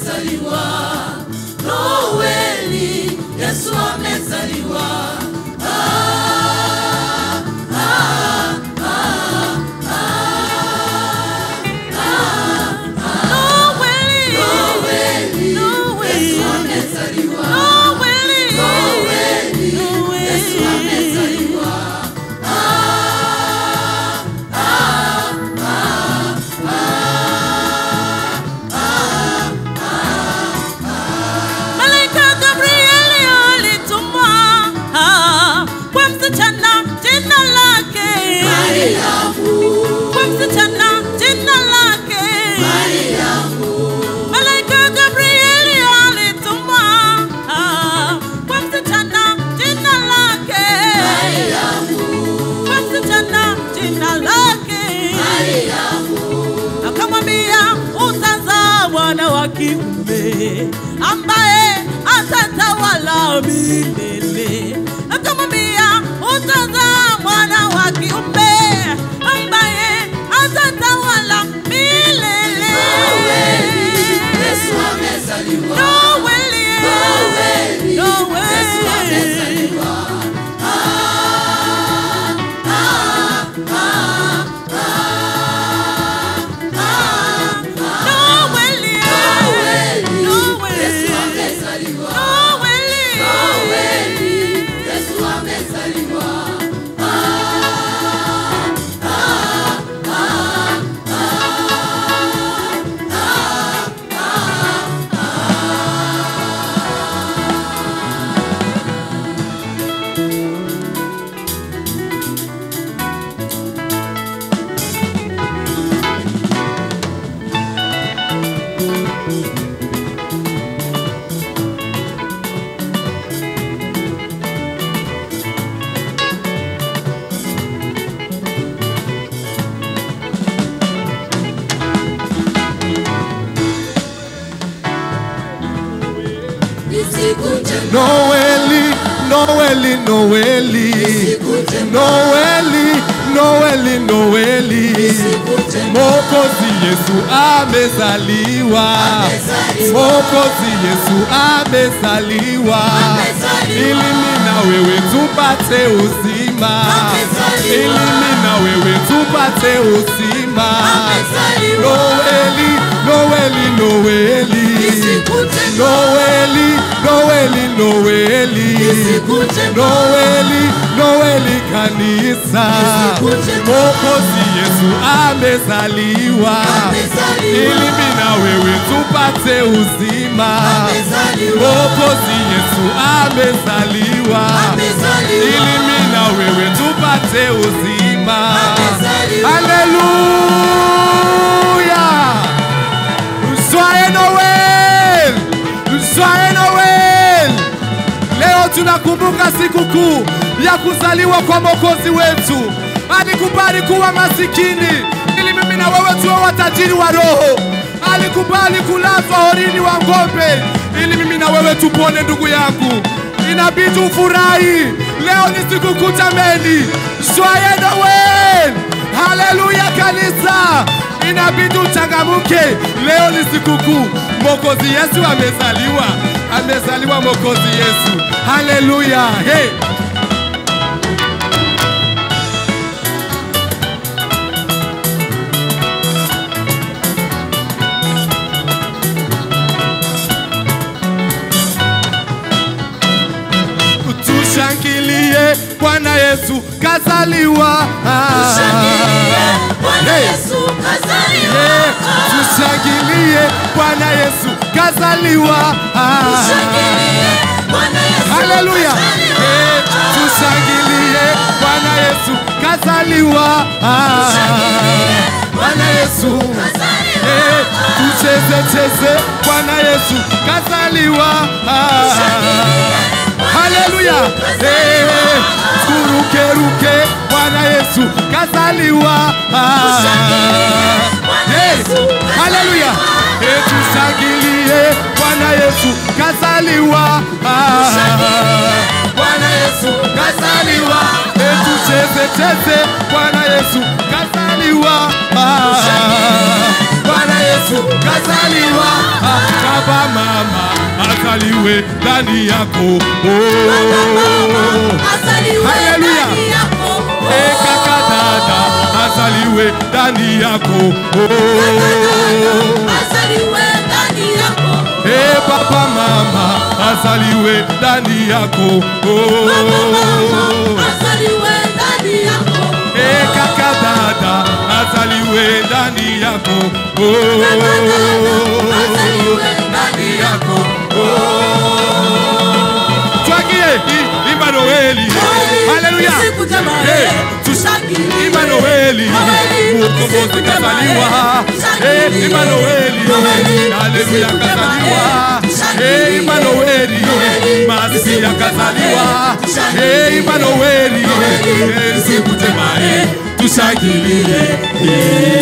amezaliwa, Noeli, Yesu amezaliwa. Ah, ah, ah, Noeli, Yesu amezaliwa. Noeli, Yesu amezaliwa. Malaika Gabrieli alitumwa ah, kwa msichana jina lake kwa msichana jina lake Malaika Gabrieli alitumwa ah, kwa msichana jina lake kwa msichana jina lake akamwambia utazaa mwana wa kiume ambaye atatawala milele. Akamwambia utazaa mwana wa kiume ambaye atatawala milele. Yesu amezaliwa. Noeli, Noeli, Noeli. Yesu amezaliwa. Noeli, Noeli, Noeli. Yesu amezaliwa. Noeli. Noeli, Yesu amezaliwa. Ni siku njema, Noeli, Noeli, Noeli, siku njema, Noeli, Noeli, Noeli. siku njema. Mwokozi Yesu amezaliwa, Amezaliwa. Mwokozi Yesu amezaliwa, Amezaliwa. ili mimi na wewe tupate uzima, Amezaliwa. ili mimi na wewe tupate uzima. Amezaliwa. Noeli, Noeli, Noeli, siku njema. Noeli, Noeli, Noeli, siku njema. Noeli, Noeli kanisa, siku njema. Mwokozi Yesu amezaliwa, Amezaliwa. ili mimi na wewe tupate uzima. Amezaliwa. Mwokozi Yesu amezaliwa, Amezaliwa. ili mimi na wewe tupate uzima. Amezaliwa. Haleluya! Joyeux Noel! Joyeux Noel! Leo tunakumbuka sikukuu ya kuzaliwa kwa Mwokozi wetu. Alikubali kuwa masikini ili mimi na wewe tuwe watajiri wa roho. Alikubali kulazwa horini wa ng'ombe ili mimi na wewe tupone. Ndugu yangu, inabidi ufurahi. Leo ni sikukuu jameni. Joyeux Noel! Haleluya kanisa! inabidi uchangamuke. Leo ni sikukuu, Mwokozi Yesu amezaliwa, amezaliwa Mwokozi Yesu. Haleluya! Hey. Tushangilie Bwana Yesu kazaliwa. Tushangilie, Bwana Hey. Yesu kazaliwa. Yeah, tushangilie Bwana Yesu kazaliwa. Tushangilie, Bwana Yesu Haleluya! kazaliwa. Eh, tushangilie Bwana Yesu kazaliwa. Tushangilie, Bwana Yesu kazaliwa. Eh, tucheze cheze Bwana Yesu kazaliwa. Haleluya! Eh, turuke ruke Bwana Yesu kazaliwa. Eh, Haleluya! Eh, tushangilie Bwana Yesu kazaliwa. Bwana Yesu kazaliwa. Eh, tucheze cheze Bwana Yesu kazaliwa. Bwana Yesu kazaliwa. Baba azaliwe ndani yako oh. Azaliwe Haleluya. ndani yako. Eh, kaka dada azaliwe ndani yako oh. Azaliwe ndani yako. Eh, papa mama azaliwe ndani yako oh. Azaliwe ndani yako. Eh, kaka dada azaliwe ndani yako oh. Azaliwe ndani yako twagie i- imba Noeli haleluya Siku njema, Eh, eh, Tushangilie. imba Noeli Noeli, mkombozi siku njema, kazaliwa eh, Eh, imba Noeli Noeli, haleluya siku njema, kazaliwa eh, tushangilie. Eh, imba Noeli Noeli, masia siku njema, kazaliwa eh, tushangilie. Eh, imba Noeli Noeli, Eh, siku siku njema njema, eh, eh, tushangilie Eh,